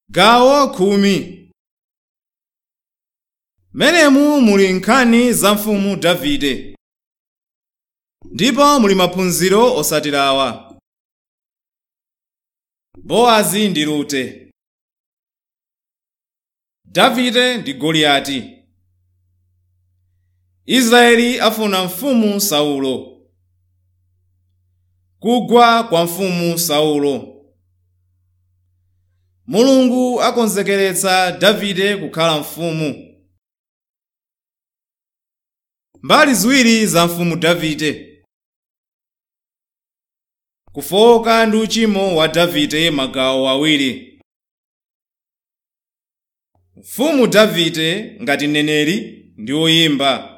Gawo khumi Menemu muli nkhani za mfumu Davide ndipo muli maphunziro otsatira awa. Bowazi ndi Rute Davide ndi Goliati Israeli afuna mfumu Saulo Kugwa kwa mfumu Saulo Mulungu akonzekeretsa Davide kukhala mfumu. Mbali ziwiri za mfumu Davide Kufowoka ndi uchimo wa Davide magawo awiri. Mfumu Davide ngati mneneri ndi woyimba.